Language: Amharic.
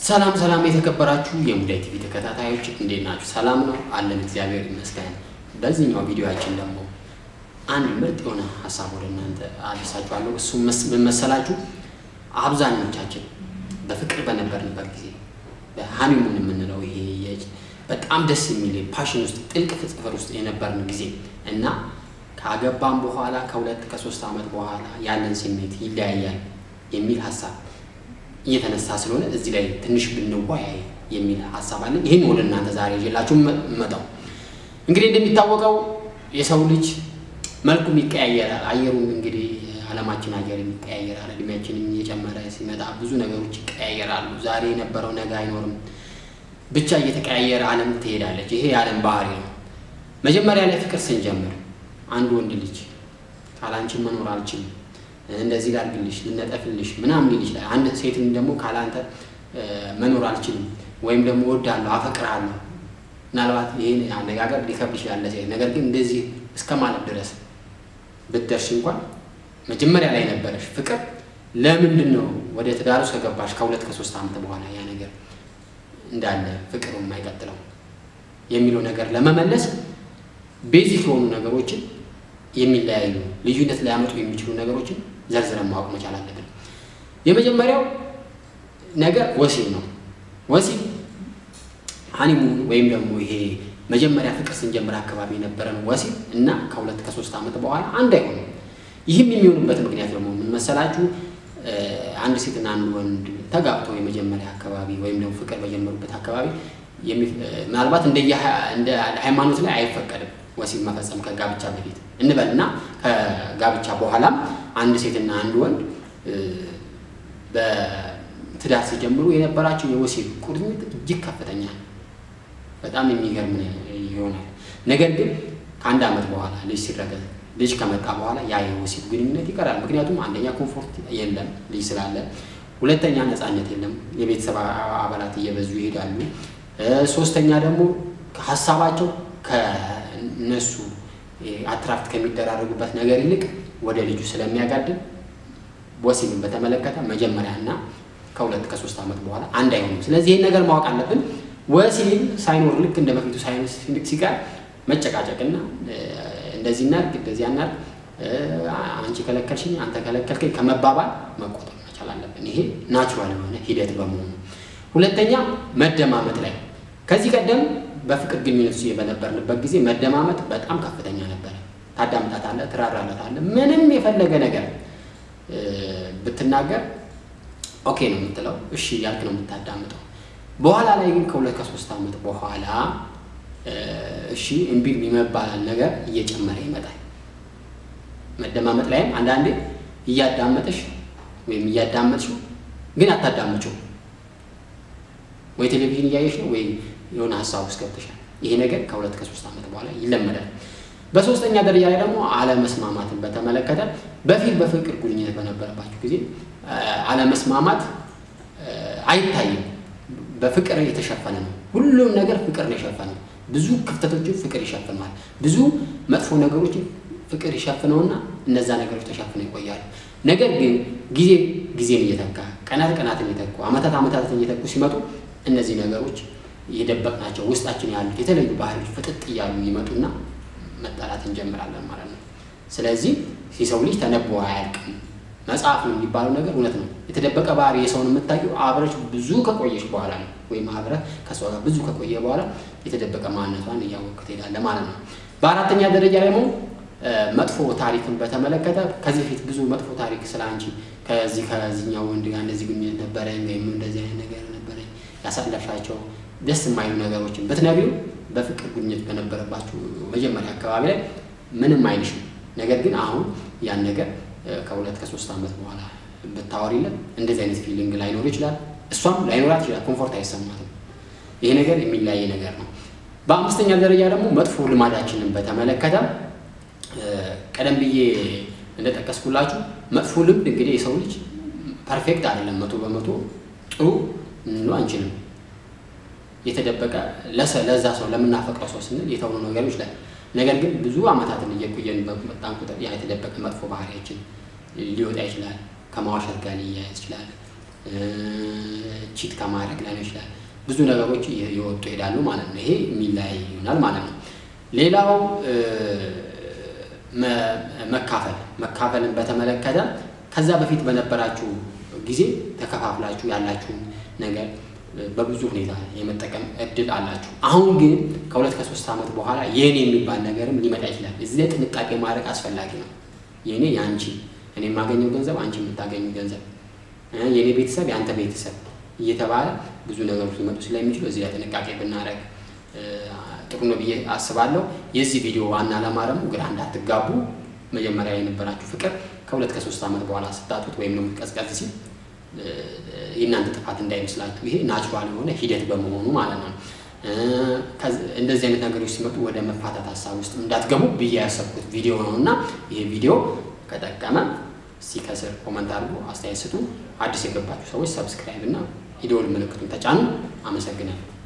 ሰላም ሰላም የተከበራችሁ የሙዳይ ቲቪ ተከታታዮች እንዴት ናችሁ? ሰላም ነው አለን፣ እግዚአብሔር ይመስገን። በዚህኛው ቪዲዮአችን ደግሞ አንድ ምርጥ የሆነ ሀሳብ ወደ እናንተ አድርሳችኋለሁ። እሱ ምን መሰላችሁ? አብዛኞቻችን በፍቅር በነበርንበት ጊዜ በሃኒሙን የምንለው ይሄ በጣም ደስ የሚል ፓሽን ውስጥ ጥልቅ ፍቅር ውስጥ የነበርን ጊዜ እና ካገባን በኋላ ከሁለት ከሶስት ዓመት በኋላ ያለን ስሜት ይለያያል የሚል ሀሳብ እየተነሳ ስለሆነ እዚህ ላይ ትንሽ ብንወያይ የሚል ሀሳብ አለን። ይህን ወደ እናንተ ዛሬ ይዤላችሁ መጣው። እንግዲህ እንደሚታወቀው የሰው ልጅ መልኩም ይቀያየራል። አየሩም እንግዲህ ዓለማችን አየር ይቀያየራል። እድሜያችንም እየጨመረ ሲመጣ ብዙ ነገሮች ይቀያየራሉ። ዛሬ የነበረው ነገ አይኖርም። ብቻ እየተቀያየረ ዓለም ትሄዳለች። ይሄ የዓለም ባህሪ ነው። መጀመሪያ ላይ ፍቅር ስንጀምር አንድ ወንድ ልጅ ካላንቺን መኖር አልችልም እንደዚህ ላድርግልሽ ልነጠፍልሽ ምናምን ሊል ይችላል። አንድ ሴትን ደግሞ ካላንተ መኖር አልችልም ወይም ደግሞ እወዳለሁ፣ አፈቅርሃለሁ ምናልባት ይህን አነጋገር ሊከብድ ይችላል ለሴት። ነገር ግን እንደዚህ እስከ ማለት ድረስ ብትደርሽ እንኳን መጀመሪያ ላይ ነበረሽ ፍቅር ለምንድን ነው ወደ ትዳር ውስጥ ከገባሽ ከሁለት ከሶስት ዓመት በኋላ ያ ነገር እንዳለ ፍቅሩ የማይቀጥለው የሚለው ነገር ለመመለስ ቤዚክ የሆኑ ነገሮችን የሚለያዩ ልዩነት ሊያመጡ የሚችሉ ነገሮችን ዘርዝረን ማወቅ መቻል አለብን። የመጀመሪያው ነገር ወሲብ ነው። ወሲብ ሀኒሙን ወይም ደግሞ ይሄ መጀመሪያ ፍቅር ስንጀምር አካባቢ የነበረን ወሲብ እና ከሁለት ከሶስት ዓመት በኋላ አንድ አይሆንም። ይህም የሚሆንበት ምክንያት ደግሞ ምን መሰላችሁ? አንድ ሴትና አንድ ወንድ ተጋብተው የመጀመሪያ አካባቢ ወይም ደግሞ ፍቅር በጀመሩበት አካባቢ ምናልባት እንደ ሃይማኖት ላይ አይፈቀድም ወሲብ መፈጸም ከጋብቻ በፊት እንበል እና ከጋብቻ በኋላም አንድ ሴትና አንድ ወንድ በትዳር ሲጀምሩ የነበራቸው የወሲብ ቁርኝት እጅግ ከፍተኛ ነው። በጣም የሚገርም ይሆናል። ነገር ግን ከአንድ ዓመት በኋላ ልጅ ሲረገዝ ልጅ ከመጣ በኋላ ያ የወሲብ ግንኙነት ይቀራል። ምክንያቱም አንደኛ ኮምፎርት የለም ልጅ ስላለ፣ ሁለተኛ ነፃነት የለም፣ የቤተሰብ አባላት እየበዙ ይሄዳሉ። ሶስተኛ ደግሞ ሀሳባቸው ከነሱ አትራክት ከሚደራረጉበት ነገር ይልቅ ወደ ልጁ ስለሚያጋድም ወሲብን በተመለከተ መጀመሪያ እና ከሁለት ከሶስት ዓመት በኋላ አንድ አይሆኑም። ስለዚህ ይህን ነገር ማወቅ አለብን። ወሲብ ሳይኖር ልክ እንደ በፊቱ ሳይንስ ሲቀር መጨቃጨቅና እንደዚህ እናድርግ እንደዚህ እናድርግ፣ አንቺ ከለከልሽኝ አንተ ከለከልከኝ ከመባባል መቆጠብ መቻል አለብን። ይሄ ናቹራል የሆነ ሂደት በመሆኑ ሁለተኛ መደማመጥ ላይ ከዚህ ቀደም በፍቅር ግንኙነት ውስጥ በነበርንበት ጊዜ መደማመጥ በጣም ከፍተኛ ነበረ። ታዳምጣታለህ፣ ትራራለታለህ። ምንም የፈለገ ነገር ብትናገር ኦኬ ነው የምትለው፣ እሺ ያልክ ነው የምታዳምጠው። በኋላ ላይ ግን ከሁለት ከሶስት ዓመት በኋላ እሺ እምቢ የሚመባል ነገር እየጨመረ ይመጣል። መደማመጥ ላይም አንዳንዴ እያዳመጠሽ ወይም እያዳመጥሽው ግን አታዳምጪው ወይ ቴሌቪዥን እያየሽ ነው ወይ የሆነ ሀሳብ ውስጥ ገብተሻል። ይሄ ነገር ከሁለት ከሶስት ዓመት በኋላ ይለመዳል። በሶስተኛ ደረጃ ላይ ደግሞ አለመስማማትን በተመለከተ በፊት በፍቅር ግንኙነት በነበረባቸው ጊዜ አለመስማማት አይታይም። በፍቅር የተሸፈነ ነው። ሁሉም ነገር ፍቅር ነው የሸፈነው። ብዙ ክፍተቶችን ፍቅር ይሸፍነዋል። ብዙ መጥፎ ነገሮችን ፍቅር ይሸፍነውና እነዛ ነገሮች ተሸፍነው ይቆያሉ። ነገር ግን ጊዜ ጊዜን እየተካ ቀናት ቀናትን እየተኩ ዓመታት ዓመታትን እየተኩ ሲመጡ እነዚህ ነገሮች እየደበቅናቸው ውስጣችን ያሉት የተለዩ ባህሪዎች ፍጥጥ እያሉ ይመጡና መጣላት እንጀምራለን ማለት ነው። ስለዚህ የሰው ልጅ ተነቦ አያልቅም። መጽሐፍ ነው የሚባለው ነገር እውነት ነው። የተደበቀ ባህሪ የሰውን የምታየው አብረች ብዙ ከቆየች በኋላ ነው። ወይም አብረህ ከሰው ጋር ብዙ ከቆየ በኋላ የተደበቀ ማንነቷን እያወቅህ ትሄዳለህ ማለት ነው። በአራተኛ ደረጃ ደግሞ መጥፎ ታሪክን በተመለከተ ከዚህ በፊት ብዙ መጥፎ ታሪክ ስለ አንቺ ከዚህ ከዚህኛው ወንድ ጋር እንደዚህ ግንኙነት ነበረኝ ወይም እንደዚህ አይነት ነገር ነበረኝ ያሳለፍሻቸው ደስ የማይሉ ነገሮችን ብትነግሪው በፍቅር ግንኙነት በነበረባችሁ መጀመሪያ አካባቢ ላይ ምንም አይልሽም። ነገር ግን አሁን ያን ነገር ከሁለት ከሶስት ዓመት በኋላ ብታወሪለት እንደዚህ አይነት ፊሊንግ ላይኖር ይችላል። እሷም ላይኖራት ይችላል። ኮምፎርት አይሰማትም። ይሄ ነገር የሚለያይ ነገር ነው። በአምስተኛ ደረጃ ደግሞ መጥፎ ልማዳችንን በተመለከተ ቀደም ብዬ እንደጠቀስኩላችሁ መጥፎ ልምድ እንግዲህ የሰው ልጅ ፐርፌክት አይደለም። መቶ በመቶ ጥሩ እንለው አንችልም። የተደበቀ ለዛ ሰው ለምናፈቅረው ሰው ስንል የተውኑ ነገሮች ላይ ነገር ግን ብዙ ዓመታትን እየቆየን በመጣን ቁጥር ያ የተደበቀ መጥፎ ባህሪያችን ሊወጣ ይችላል። ከማዋሸት ጋር ሊያያዝ ይችላል። ቺት ከማድረግ ሊሆን ይችላል። ብዙ ነገሮች እየወጡ ይሄዳሉ ማለት ነው። ይሄ የሚለያይ ይሆናል ማለት ነው። ሌላው መካፈል መካፈልን በተመለከተ ከዛ በፊት በነበራችሁ ጊዜ ተከፋፍላችሁ ያላችሁን ነገር በብዙ ሁኔታ የመጠቀም እድል አላችሁ። አሁን ግን ከሁለት ከሶስት ዓመት በኋላ የኔ የሚባል ነገርም ሊመጣ ይችላል። እዚህ ላይ ጥንቃቄ ማድረግ አስፈላጊ ነው። የኔ የአንቺ እኔ የማገኘው ገንዘብ አንቺ የምታገኙ ገንዘብ፣ የኔ ቤተሰብ የአንተ ቤተሰብ እየተባለ ብዙ ነገሮች ሊመጡ ስለሚችሉ እዚህ ላይ ጥንቃቄ ብናደርግ ጥሩ ነው ብዬ አስባለሁ። የዚህ ቪዲዮ ዋና ዓላማ ደግሞ ግራ እንዳትጋቡ፣ መጀመሪያ የነበራችሁ ፍቅር ከሁለት ከሶስት ዓመት በኋላ ስታጡት ወይም ደግሞ ቀዝቀዝ ሲል የእናንተ ጥፋት እንዳይመስላችሁ። ይሄ ናቹራል የሆነ ሂደት በመሆኑ ማለት ነው። እንደዚህ አይነት ነገሮች ሲመጡ ወደ መፋታት ሀሳብ ውስጥ እንዳትገቡ ብዬ ያሰብኩት ቪዲዮ ነው እና ይሄ ቪዲዮ ከጠቀመ እስኪ ከስር ኮመንት አድርጎ አስተያየት ስጡ። አዲስ የገባችሁ ሰዎች ሰብስክራይብ እና የደወል ምልክቱን ተጫኑ። አመሰግናለሁ።